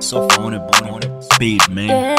So phone it, bone on it. Speed, man.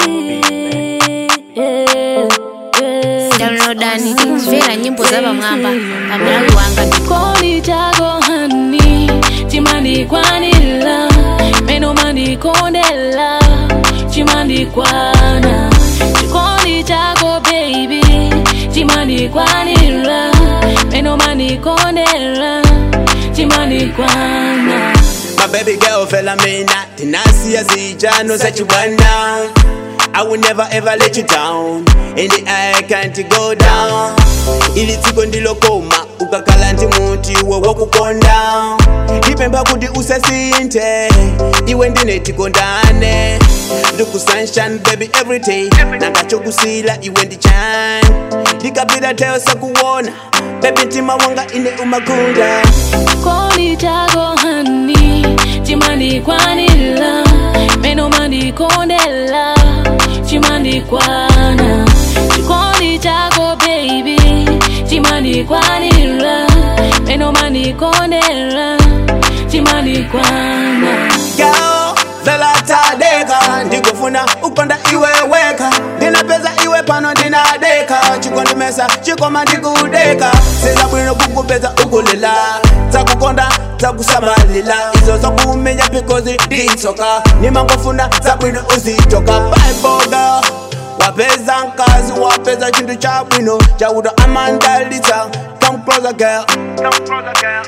downloadani tikumvera nyimbo za pamwamba pamalawi wanga Kodi chako hani chimandikwanira meno mandikondela chimandikwana chikondi chako baby chimandikwanira meno mandikondela chimandikwana My baby girl fella me not Tenacity zijano za chibwana I will never ever let you down In the air can't go down ili tsiko ndilokoma ukakhala ndi muti wowokukonda ndipempha kuti usasinthe iwe ndine tikondane ndikusunshine baby everyday nangachokusila iwe ndichani ndikapita teyo sakuwona baby mtima wanga ine umakunda Kodi chako hani chimandikwanira meno mandikondela chimandikwana chikondi chako baby chimandikwanira meno mandikondela chimandikwana Girl, vela tadeka ndikufuna ukonda iwe weka ndinapeza iwe pano ndinadeka chikondimesa chikoma ndikudeka siza bwino kukupeza ukulila zakukonda zakusamalila izo zakumenya pikozi nditsoka nimangofuna zabwino uzitoka baiboga wapeza nkazi wapeza chintu cha bwino chauta amandalitsa come closer girl come closer girl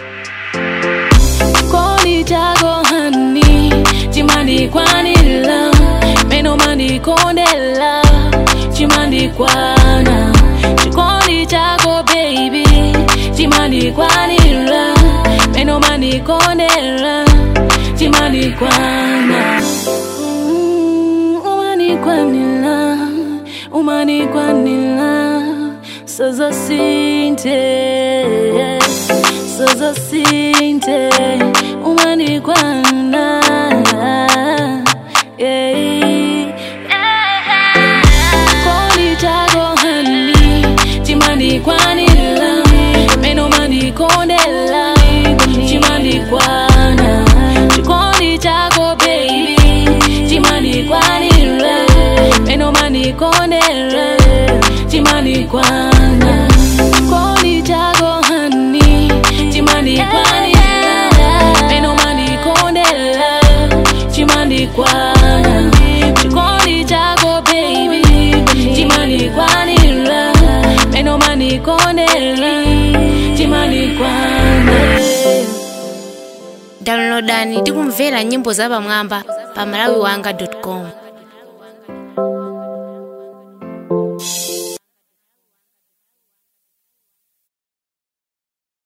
Kodi chako hani chimandikwanira meno mandikondela chimandikwana chikondi chako baby chimandikwanira meno mandikondela chimandikwana Mm, umanikwanira umanikwanira sozasinte sozasinte umanikwana kodi chako hani chimandikwanira meno mandikondela chimandikwana chikondi chako baby chimandikwanira meno mandikondela chimandikwana kodi chako hani chimandikwanira meno mandikondela chimandikwana chikondi chako baby chimandikwanira meno mandikondela chimandikwana downloadani tikumvera nyimbo za pamwamba pamalawi wanga com